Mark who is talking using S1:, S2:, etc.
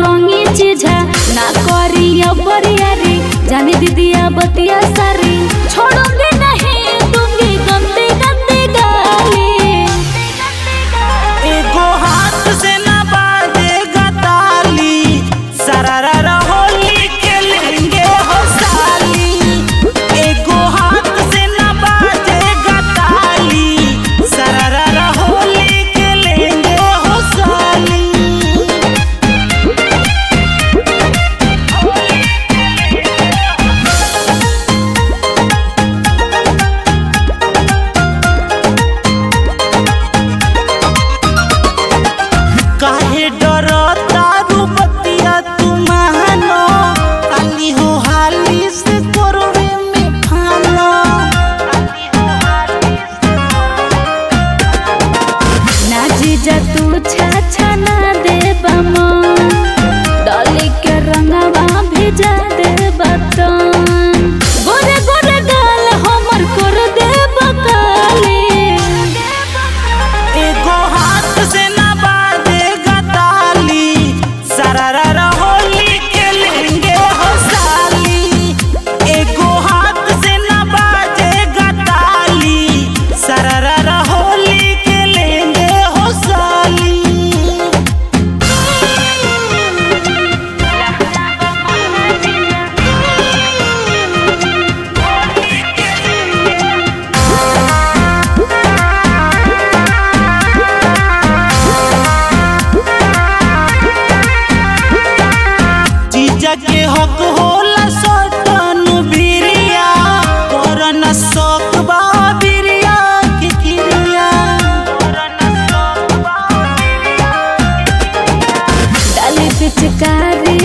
S1: रंगी चीजा ना करी बरियारी जानी दीदिया बतिया सारी छोड़ूंगी नहीं दूंगी गंदी गंदी गाली
S2: एगो हाथ से ना बाजेगा ताली सरारा होली खेलेंगे हो साली एगो हाथ से ना बाजेगा ताली सरारा होली खेलेंगे हो साली काहे डरता रूपतिया तुमानो काली हो हाली से तोरवे में फानो
S1: ना जीजा तू छाछा ना दे बमो डाली के रंगवा भेजा दे बतन गोरे गोरे गाल हमर कर दे बकाले
S2: एगो हाथ से ना बाजेगा ताली सरारा होली खेलेंगे हो साली एगो हाथ से ना बाजेगा ताली सरारा होली खेलेंगे हो साली जीजा के हक होला सटन बिरिया करन शौक बा बिरिया के क्रिया
S1: डाली पिचकारी